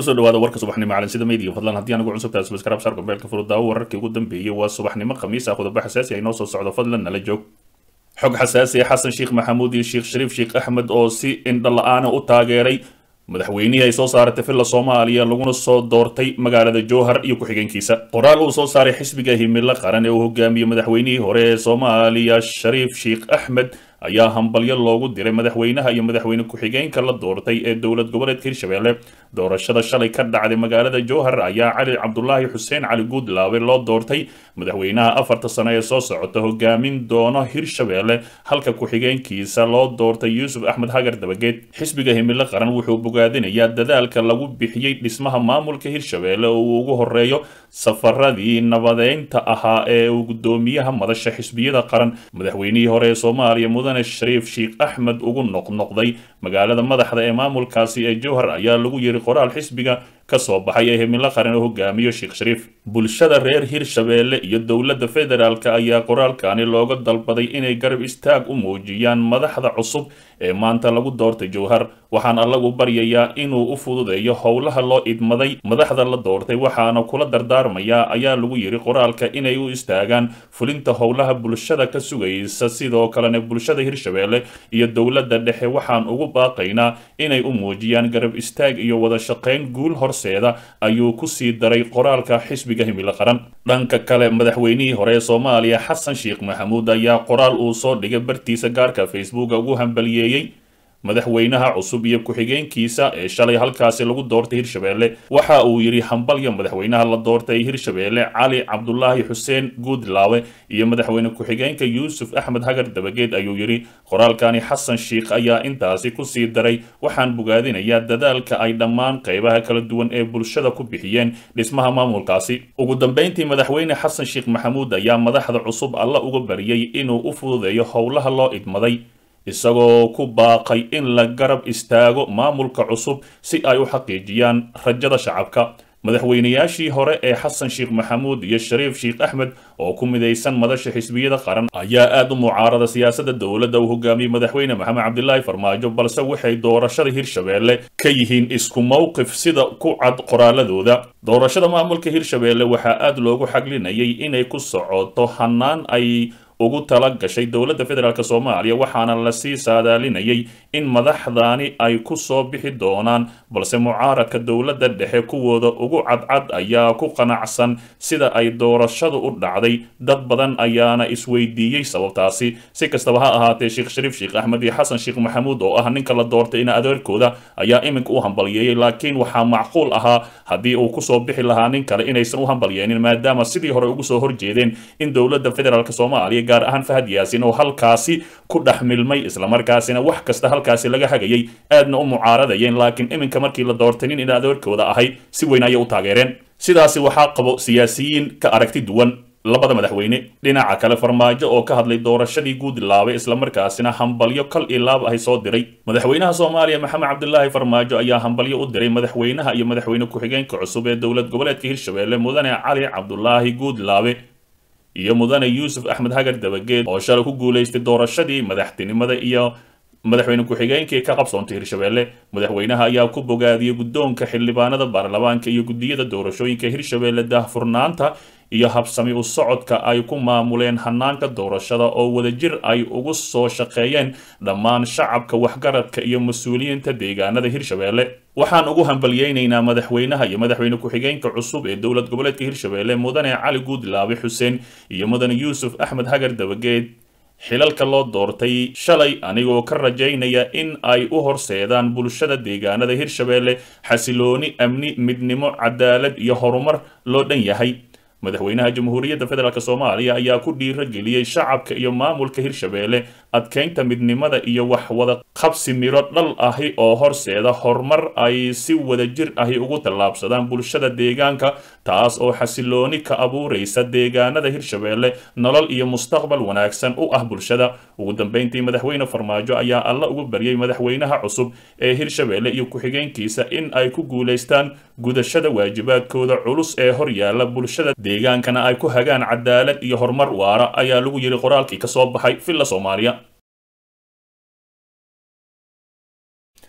kusoo dhawaada warka subaxnimo calansida media fadlan haddii anigu cusubtahay subscribe saarka beelka furudaawo wararkii ugu dambeeyey waa subaxnimo khamiis ah qodobo xasaasi ay noo soo socdo fadlan nala joog xog xasaasi ah xasan sheekh maxamuud iyo sheekh shariif sheekh axmed oo si indho la-aana u taageeray madaxweynihii ay soo saaratay villa soomaaliya laguna soo doortay magaalada jowhar iyo ku-xigeenkiisa qoraal uu soo saaray xisbiga himilo qaran ee uu hogaamiyey madaxweynihii hore ee soomaaliya shariif sheekh axmed ayaa hambalyo loogu diray madaxweynaha iyo madaxweyne ku-xigeenka la doortay ee dowlad goboleedka hirshabelle doorashada shalay ka dhacday magaalada jowhar ayaa cali cabdulaahi xuseen cali guudlaabe loo doortay madaxweynaha afarta sano ee soo socota hogaamin doono hirshabelle halka ku-xigeenkiisa loo doortay yuusuf axmed hagar dabageed xisbiga himilo qaran wuxuu bogaadinayaa dadaalka lagu bixiyey dhismaha maamulka hirshabelle oo uu ugu horeeyo safaradii nabadeynta ahaa ee uu gudoomiyaha madasha xisbiyada qaran madaxweynihii hore ee soomaaliya mudane shariif sheekh axmed ugu noqnoqday magaalada madaxda ee maamulkaasi ee jowhar ayaa lagu yiri qoraal xisbiga ka soo baxay ee himilo qaran oo hogaamiyo sheekh shariif bulshada reer hirshabelle iyo dowladda federaalk ayaa qoraalkani looga dalbaday inay garab istaag u muujiyaan madaxda cusub ee maanta lagu doortay jowhar waxaan allagu baryayaa inuu u fududeeyo howlaha loo idmaday madaxda la doortay waxaana kula dardaarmayaa ayaa lagu yiri qoraalka inay u istaagaan fulinta howlaha bulshada ka sugaysa sidoo kalena bulshada hirshabelle iyo dowladda dhexe waxaan ugu baaqaynaa inay u muujiyaan garab istaag iyo wada shaqayn guul horseeda ayuu ku sii daray qoraalka xisbiga himilo qaran dhanka kale madaxweynihii hore ee soomaaliya xasan sheekh maxamuud ayaa qoraal uu soo dhigay bartiisa gaarka facebooka ugu hambaliyeeyey madaxweynaha cusub iyo ku-xigeenkiisa ee shalay halkaasi lagu doortay hirshabelle waxa uu yidhi hambalya madaxweynaha la doortay hirshabelle cali cabdulaahi xuseen guudlaawe iyo madaxweyne ku-xigeenka yuusuf axmed hagar dabageed ayuu yidhi qoraalkani xasan sheekh ayaa intaasi kusii daray waxaan bogaadinayaa dadaalka ay dhammaan qeybaha kala duwan ee bulshada ku bixiyeen dhismaha maamulkaasi ugu dambeyntii madaxweyne xasan sheekh maxamuud ayaa madaxda cusub alla uga bariyey inuu u fududeeyo howlaha loo idmaday isagoo ku baaqay in la garab istaago maamulka cusub si ay u xaqiijiyaan rajada shacabka madaxweynayaashii hore ee xasan sheekh maxamuud iyo shariif sheekh axmed oo ku midaysan madasha xisbiyada qaran ayaa aad u mucaarada siyaasadda dowladda uu hogaamiyey madaxweyne maxamed cabdilaahi farmaajo balse waxay doorashada hirshabelle ka yihiin isku mowqif sida ku cad qoraaladooda doorashada maamulka hirshabelle waxaa aad loogu xaglinayay inay ku socoto hanaan ay ugu tala gashay dowladda federaalk soomaaliya waxaana lasii saadaalinayay in madaxdaani ay ku soo bixi doonaan balse mucaaradka dowladda dhexe kuwooda ugu cadcad ayaa ku qanacsan sida ay doorashadu u dhacday dad badan ayaana isweydiiyey sababtaasi si kastaba ha ahaatee sheekh shariif sheekh axmed iyo xasan sheekh maxamuud oo ah ninka la doortay in adeerkooda ayaa iminka u hambalyeeyey laakiin waxaa macquul ahaa haddii uu kusoo bixi lahaa nin kale inaysan u hambalyeenin maadaama sidii hore ugu soo horjeedeen in dowladda federaalk soomaaliya gaar ahaan fahad yaasin oo halkaasi ku dhex milmay islamarkaasina wax kasta halkaasi laga hagayay aadna u mucaaradayeen laakiin iminka markii la doortay nin in adeerkooda ahay si weyn ayay u taageereen sidaasi waxaa qabo siyaasiyiin ka aragti duwan labada madaxweyne dhinaca kale farmaajo oo ka hadlay doorashadii guudlaabay islamarkaasina hambalyo kal iyo laab ahay soo diray madaxweynaha soomaaliya maxamed cabdilaahi farmaajo ayaa hambalyo u diray madaxweynaha iyo madaxweyne ku-xigeenka cusub ee dowlad goboleedka hirshabelle mudane cali cabdulaahi guudlaabe iyo mudane yuusuf axmed hagar dabageed oo shalay ku guulaystay doorashadii madaxtinimada iyo madaxweyne ku-xigeenkii ka qabsoontay hirshabelle madaxweynaha ayaa ku bogaadiyey guddoonka xildhibaanada baarlamaanka iyo guddiyada doorashooyinka hirshabelle daahfurnaanta iyo habsami u socodka ay ku maamuleen hanaanka doorashada oo wadajir ay ugu soo shaqeeyeen dhammaan shacabka waxgaradka iyo mas-uuliyiinta deegaanada hirshabelle waxaan ugu hambalyeynaynaa madaxweynaha iyo madaxweyne ku-xigeenka cusub ee dowlad goboleedka hirshabelle mudane cali guudlaabe xuseen iyo mudane yuusuf axmed hagar dabageed xilalka loo doortay shalay anigoo ka rajaynaya in ay u horseedaan bulshada deegaanada hirshabelle xasilooni amni midnimo cadaalad iyo horumar loo dhan yahay madaxweynaha jamhuuriyadda federaalk soomaaliya ayaa ku dhiiro geliyey shacabka iyo maamulka hirshabelle adkeynta midnimada iyo wax wada qabsi miro dhal ahi oo horseeda horumar ay si wadajir ahi ugu tallaabsadaan bulshada deegaanka taas oo xasilooni ka abuuraysa deegaanada hirshabelle nolol iyo mustaqbal wanaagsan u ah bulshada ugu dambeyntii madaxweyne farmaajo ayaa alla ugu baryay madaxweynaha cusub ee hirshabelle iyo ku-xigeenkiisa in ay ku guulaystaan gudashada waajibaadkooda culus ee horyaala bulshada deegaankana ay ku hagaan cadaalad iyo horumar waara ayaa lagu yiri qoraalkii ka soo baxay villa soomaaliya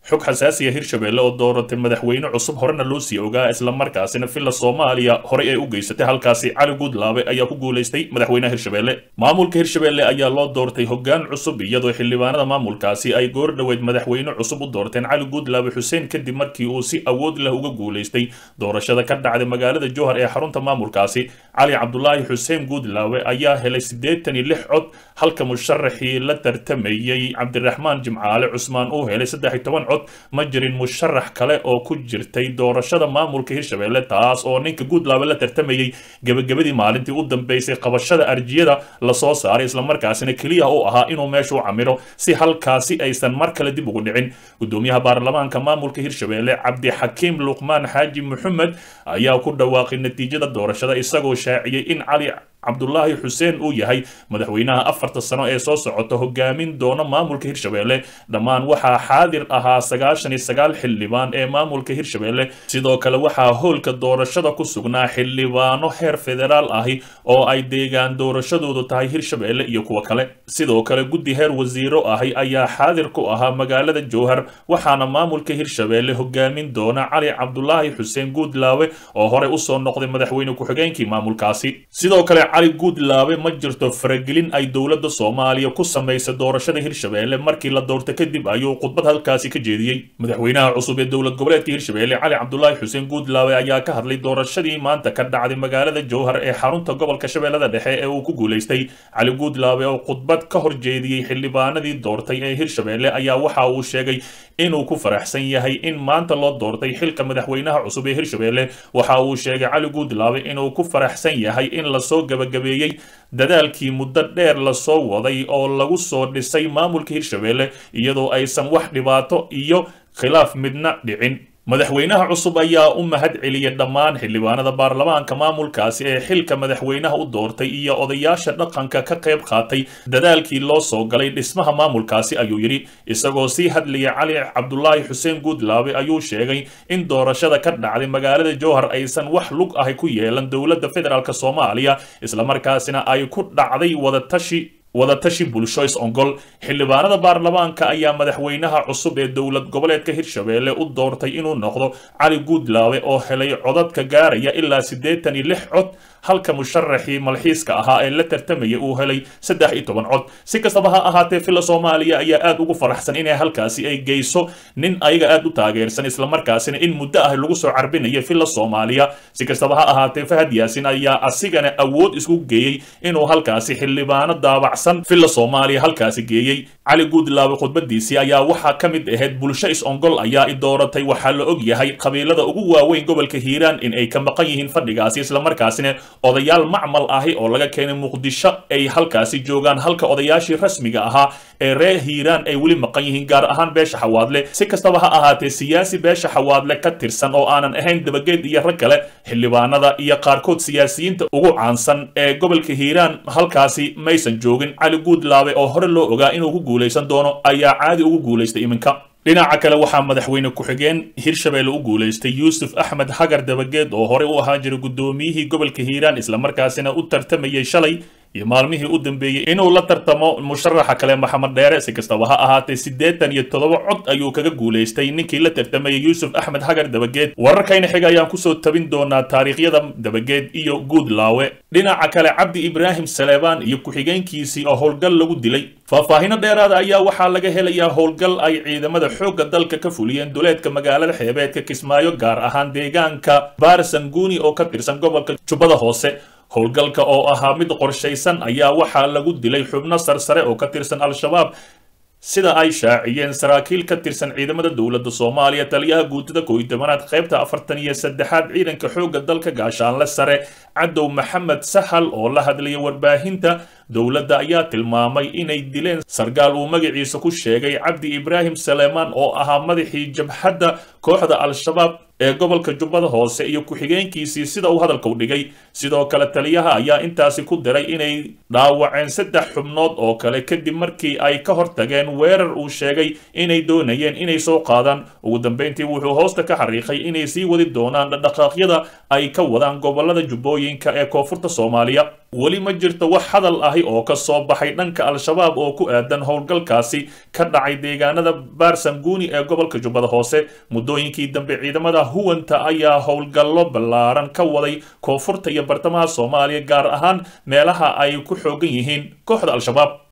xog xasaasiya hirshabelle oo dooratay madaxweyne cusub horena loo sii ogaa islamarkaasina villa soomaaliya horey ay u geysatay halkaasi cali guudlaabe ayaa ku guulaystay madaxweynaha hirshabelle maamulka hirshabelle ayaa loo doortay hoggaan cusub iyadoo xildhibaanada maamulkaasi ay goor dhoweed madaxweyne cusub u doorteen cali guudlaabe xuseen kadib markii uu si awood leh uga guulaystay doorashada ka dhacday magaalada jowhar ee xarunta maamulkaasi cali cabdulaahi xuseen guudlaabe ayaa helay siddeetan iyo lix cod halka musharaxii la tartamayey cabdiraxmaan jimcaale cusmaan uu helay saddex iyo toban cod ma jirin musharax kale oo ku jirtay doorashada maamulka hirshabelle taas oo ninka guudlaabe la tartamayey gebagabadii maalintii u dambeysay qabashada arjiyada lasoo saaray islamarkaasina keliya u ahaa inuu meesha u camiro si halkaasi aysan mar kale dib ugu dhicin gudoomiyaha baarlamaanka maamulka hirshabelle cabdixakiim luqmaan xaaji maxamed ayaa ku dhawaaqay natiijada doorashada isagoo shaaciyey in cali cabdulaahi xuseen uu yahay madaxweynaha afarta sano ee soo socota hogaamin doona maamulka hirshabelle dhammaan waxaa xaadir ahaa sagaashan iyo sagaal xildhibaan ee maamulka hirshabelle sidoo kale waxaa howlka doorashada ku sugnaa xildhibaano heer federaal ahi oo ay deegaan doorashadoodu tahay hirshabelle iyo kuwo kale sidoo kale guddi heer wasiiro ahi ayaa xaadir ku ahaa magaalada jowhar waxaana maamulka hirshabelle hogaamin doona cali cabdulaahi xuseen guudlaawe oo horey usoo noqday madaxweyne ku-xigeenkii maamulkaasi sidoo kale cali guudlaabe ma jirto faragelin ay dowladda soomaaliya ku samaysay doorashada hirshabelle markii la doorta kadib ayuu khudbad halkaasi ka jeediyey madaxweynaha cusub ee dowlad goboleedka hirshabelle cali cabdulaahi xuseen guudlaabe ayaa ka hadlay doorashadii maanta ka dhacday magaalada jowhar ee xarunta gobolka shabeellada dhexe ee uu ku guulaystay cali guudlaabe oo khudbad ka hor jeediyey xildhibaanadii doortay ee hirshabelle ayaa waxa uu sheegay inuu ku faraxsan yahay in maanta loo doortay xilka madaxweynaha cusub ee hirshabelle waxa uu sheegay cali guudlaabe inuu ku faraxsan yahay in lasoo gabagabeeyey dadaalkii muddo dheer lasoo waday oo lagu soo dhisay maamulka hirshabelle iyadoo aysan wax dhibaato iyo khilaaf midna dhicin madaxweynaha cusub ayaa u mahad celiyay dhammaan xildhibaanada baarlamaanka maamulkaasi ee xilka madaxweynaha u doortay iyo odayaasha dhaqanka ka qayb qaatay dadaalkii loo soo galay dhismaha maamulkaasi ayuu yidhi isagoo sii hadlaya cali cabdulaahi xuseen guudlaabe ayuu sheegay in doorashada ka dhacday magaalada jowhar aysan wax lug ahi ku yeelan dowladda federaalk soomaaliya islamarkaasina ay ku dhacday wadatashi wadatashi bulsho is-ongol xildhibaanada baarlamaanka ayaa madaxweynaha cusub ee dowlad goboleedka hirshabelle u doortay inuu noqdo cali guudlaabe oo helay codadka gaaraya ilaa siddeetan iyo lix cod halka musharaxii malxiiska ahaa ee la tartamaya uu helay saddex iyo toban cod si kastaba ha ahaatee villa soomaaliya ayaa aad ugu faraxsan inay halkaasi ay geyso nin ayaga aad u taageersan islamarkaasina in muddo ah lagu soo carbinayo villa soomaaliya si kastaba ha ahaatee fahad yaasin ayaa asigana awood isku geeyey inuu halkaasi xildhibaano daabacsan villa soomaaliya halkaasi geeyey cali guudlaabe khudbadiisii ayaa waxaa ka mid ahayd bulsho is-ongol ayaa i dooratay waxaa la og yahay qabiilada ugu waaweyn gobolka hiiraan in ay ka maqan yihiin fadhigaasi islamarkaasina odayaal macmal ahi oo laga keenay muqdisho ay halkaasi joogaan halka odayaashii rasmiga ahaa ee reer hiiraan ay weli maqan yihiin gaar ahaan beesha xawaadle si kastaba ha ahaatee siyaasi beesha xawaadle ka tirsan oo aanan ahayn dabageed iyo rag kale xildhibaanada iyo qaarkood siyaasiyiinta ugu caansan ee gobolka hiiraan halkaasi maysan joogin cali guudlaabe oo hore loo ogaa inuu ku guulaysan doono ayaa caadi ugu guulaystay iminka dhinaca kale waxaa madaxweyne ku-xigeen hirshabelle u guulaystay yuusuf axmed hagar dabageed oo horey u ahaan jiray guddoomiyihii gobolka hiiraan islamarkaasina u tartamayay shalay iyo maalmihii u dambeeyey inuu la tartamo musharaxa kale maxamed dheere si kastaba ha ahaatee siddeetan iyo toddoba cod ayuu kaga guulaystay ninkii la tartamayay yuusuf axmed hagar dabageed wararkayna xiga ayaan kusoo tabin doonaa taariikhyada dabageed iyo guudlaawe dhinaca kale cabdi ibraahim saleebaan iyo ku-xigeenkiisii oo howlgal lagu dilay faahfaahino dheeraada ayaa waxaa laga helayaa howlgal ay ciidamada xoogga dalka ka fuliyeen duleedka magaalada xeebeedka kismaayo gaar ahaan deegaanka baarsanguuni oo ka tirsan gobolka jubbada hoose howlgalka oo ahaa mid qorshaysan ayaa waxaa lagu dilay xubno sarsare oo ka tirsan al-shabaab sida ay shaaciyeen saraakiil ka tirsan ciidamada dowladda soomaaliya taliyaha guutada kooiy tobanaad qaybta afartan iyo saddexaad ciidanka xoogga dalka gaashaanle sare cadow maxamed sahal oo la hadlaya warbaahinta dowladda ayaa tilmaamay inay dileen sargaal uu magaciisa ku sheegay cabdi ibraahim saleemaan oo ahaa madaxii jabhadda kooxda al-shabaab ee gobolka jubbada hoose iyo ku-xigeenkiisii sida uu hadalka u dhigay sidoo kale taliyaha ayaa intaasi ku diray inay dhaawaceen saddex xubnood oo kale kadib markii ay ka hortageen weerar uu sheegay inay doonayeen inay soo qaadaan ugu dambeyntii wuxuu hoosta ka xariiqay inay sii wadi doonaan dhaqdhaqaaqyada ay ka wadaan gobolada jubbooyinka ee koonfurta soomaaliya weli ma jirto wax hadal ahi oo ka soo baxay dhanka al-shabaab oo ku aadan howlgalkaasi ka dhacay deegaanada baarsanguuni ee gobolka jubbada hoose muddooyinkii dambe ciidamada huwanta ayaa howlgallo ballaaran ka waday koonfurta iyo bartamaha soomaaliya gaar ahaan meelaha ay ku xoogan yihiin kooxda al-shabaab